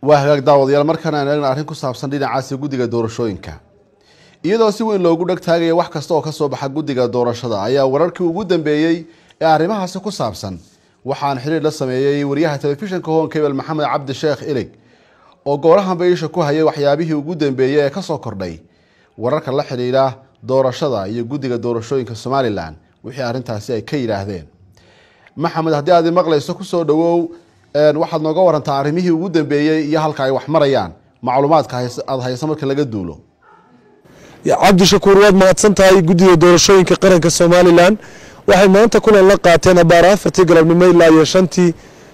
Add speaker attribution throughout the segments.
Speaker 1: waa hagaag daawadayaal markaan aan eegna arrin ku saabsan dhinacaasi guddiga doorashooyinka iyadoo si weyn loogu dheg taagaya wax kasta oo kasoo baxa guddiga doorashada ayaa wararkii ugu dambeeyey ee arrimahaasi ku saabsan waxaan xiriir la sameeyey wariyaha telefishinka hoon kebel maxamed cabdi sheekh ilig oo goorahanba isha ku hayay waxyaabihii ugu dambeeyey ee kasoo kordhay wararka la xidhiidha doorashada iyo guddiga doorashooyinka somalilan wixii arrintaasi ay ka yidhaahdeen maxamed haddii aad maqlayso kusoo dhawow waxaad nooga warantaa arrimihii ugu dambeeyey iyo halka ay wax marayaan macluumaadka aada hayso marka laga duulo
Speaker 2: cabdishakuur waad mahadsan tahay guddiga doorashooyinka qaranka somalilan waxay maanta kulan la qaateen abaara afartii galabnimo ilaa iyo shantii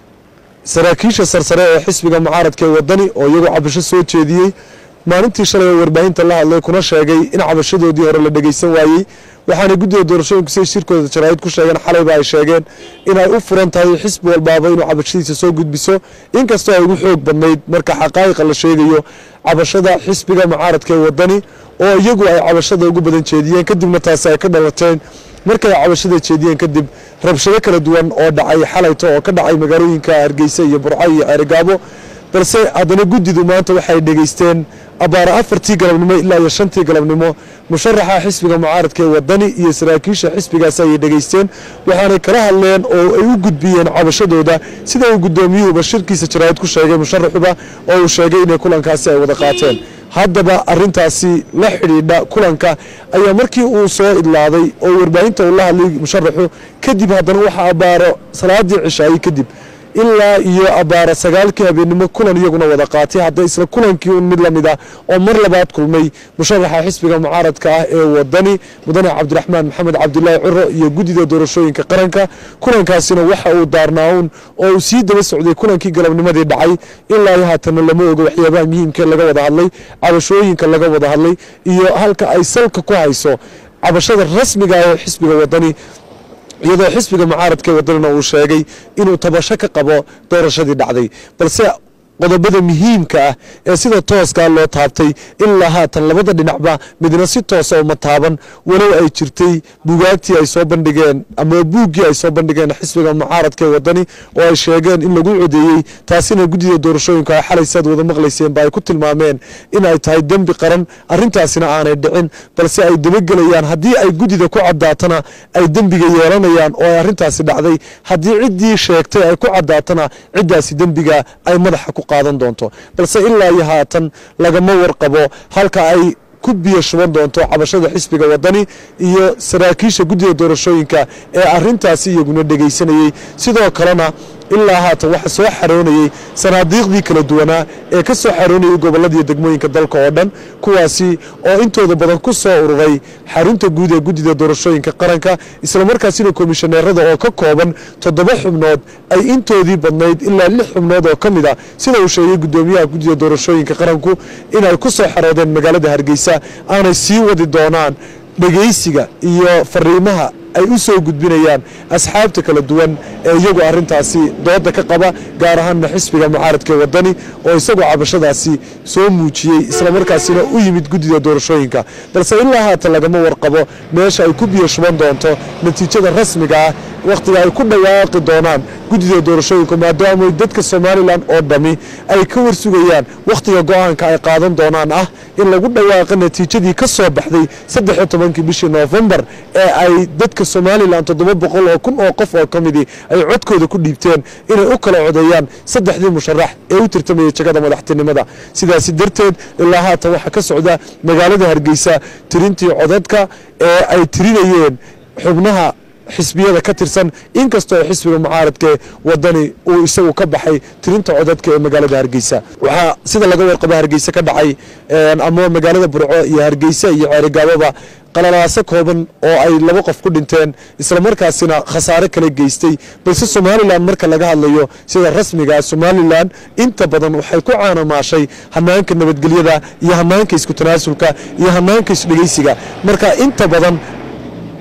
Speaker 2: saraakiisha sarsare ee xisbiga mucaaradka ee wadani oo iyagoo cabasho soo jeediyey maalintii shalay oo warbaahinta la hadlay kuna sheegay in cabashadoodii hore la dhegeysan waayey waxaana guddiga doorashooyinku siay shirkooda jaraa'id ku sheegeen xalayba ay sheegeen inay u furan tahay xisbi walbaaba inuu cabashadiisa soo gudbiso inkastoo ay ugu xoog badnayd marka xaqaa'iqa la sheegayo cabashada xisbiga mucaaradka ee wadani oo iyagu ay cabashada ugu badan jeediyeen kadibna taasi ay ka dhalateen markay cabashada jeediyeen kadib rabshado kala duwan oo dhacay xalayto oo ka dhacay magaalooyinka hargeysa iyo burco iyo ceerigaabo balse haddana guddidu maanta waxay dhegeysteen abaara afartii galabnimo ilaa iyo shantii galabnimo musharaxa xisbiga mucaaradka ee wadani iyo saraakiisha xisbigaasi ayay dhegeysteen waxaanay kala hadleen oo ay u gudbiyeen cabashadooda sida uu guddoomiyuhuba shirkiisa jaraa'id ku sheegay musharaxuba oo uu sheegay inay kulankaasi ay wada qaateen haddaba arintaasi la xidhiidha kulanka ayaa markii uu soo idlaaday oo warbaahinta uu la hadlay musharaxu kadib haddana waxa abaaro salaadii cishaayey kadib ilaa iyo abaara sagaalkii habeenimo kulan iyaguna wada qaatay hadda isla kulankii un mid lamid ah oo mar labaad kulmay musharaxa xisbiga mucaaradka ah ee wadani mudane cabdiraxmaan maxamed cabdulaahi curo iyo guddida doorashooyinka qaranka kulankaasina waxa uu daarnaa-un oo uu sii daba socday kulankii galabnimadii dhacay ilaa iyo haatanna lama ogo waxyaabaha muhiimka laga wada hadlay cabashooyinka laga wada hadlay iyo halka ay salka ku hayso cabashada rasmiga ah ee xisbiga wadani iyadoo xisbiga mucaaradka wadanina uu sheegay inuu tabasho ka qabo doorashadii dhacday balse qodobada muhiimka ah ee sida tooskaa loo taabtay ilaa haatan labada dhinacba midna si toosa uma taaban walow ay jirtay bugaagtii ay soo bandhigeen ama buuggii ay soo bandhigeen xisbiga mucaaradka ee wadani oo ay sheegeen in lagu codeeyey taasina guddida doorashooyinku ay xalay saad wada maqlayseenba ay ku tilmaameen in ay tahay dembi qaran arintaasina aanay dhicin balse ay dabagelayaan haddii ay guddida ku cadaatana ay dembiga yeelanayaan oo ay arintaasi dhacday haddii ciddii sheegtay ay ku cadaatana ciddaasi dembiga ay madaxa ku qaadan doonto balse ilaa iyo haatan lagama warqabo halka ay ku biyo shuban doonto cabashada xisbiga wadani iyo saraakiisha guddiga doorashooyinka ee arintaasi iyaguna dhegaysanayey sidoo kalena ilaa haatan waxa soo xaroonayey sanaadiiqdii kala duwanaa ee ka soo xaroonayay goboladiiyo degmooyinka dalka oo dhan kuwaasi oo intooda badan ku soo ururay xarunta guud ee guddida doorashooyinka qaranka islamarkaasina komishaneerada oo ka kooban toddoba xubnood ay intoodii badnayd ilaa lix xubnood oo ka mid a sida uu sheegay guddoomiyaha guddida doorashooyinka qaranku inay ku soo xaroodeen magaalada hargeysa aanay sii wadi doonaan dhegaysiga iyo fariimaha ay u soo gudbinayaan asxaabta kala duwan ee iyagu arintaasi dooda ka qaba gaar ahaanna xisbiga mucaaradka wadani oo isagoo cabashadaasi soo muujiyey islamarkaasina u yimid guddida doorashooyinka balse ilaa haatan lagama warqabo meesha ay ku biyo shuban doonto natiijada rasmiga ah wakhtiga ay ku dhawaaqi doonaan guddida doorashooyinka maadaama dadka somalilan oo dhami ay ka warsugayaan wakhtiga go-aanka ay qaadan doonaan ah in lagu dhawaaqa natiijadii ka soo baxday saddex iyo tobankii bishii noofembar ee ay dadka somalilan toddoba boqol oo kun oo qof oo ka midii ay codkooda ku dhiibteen inay u kala codeeyaan saddexdii musharax ee u tartamayay jagada madaxtinimada sidaasi darteed ilaa haatan waxaa ka socda magaalada hargeysa tirintii codadka ee ay tirinayeen xubnaha xisbiyada ka tirsan inkastoo xisbiga mucaaradka wadani uu isagu ka baxay tirinta codadka ee magaalada hargeysa waxaa sida laga warqabo hargeysa ka dhacay ama magaalada burco iyo hargeysa iyo ceerigaababa qalalaaso kooban oo ay laba qof ku dhinteen islamarkaasina khasaare kala geystay balse somalilan marka laga hadlayo sida rasmigaa somalilan inta badan waxay ku caanamaashay hanaanka nabadgelyada iyo hanaanka isku tanaasulka iyo hanaanka isdhegeysiga marka inta badan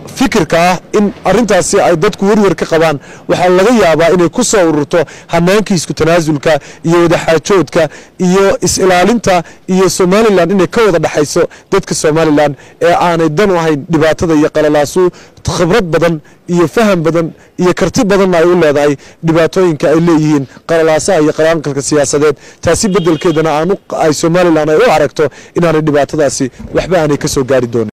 Speaker 2: fikirka ah in arintaasi ay dadku werwer ka qabaan waxaa laga yaabaa inay ku soo ururto hanaankii isku tanaasulka iyo wadaxaajoodka iyo is-ilaalinta iyo somalilan inay ka wada dhexayso dadka somalilan ee aanay dan u ahayn dhibaatada iyo qalalaasu khibrad badan iyo faham badan iyo karti badanna ay u leedahay dhibaatooyinka ay leeyihiin qalalaasaha iyo qalaanqalka siyaasadeed taasi bedelkeedana ay somalilan ay u aragto inaanay dhibaatadaasi waxba aanay ka soo gaari doonin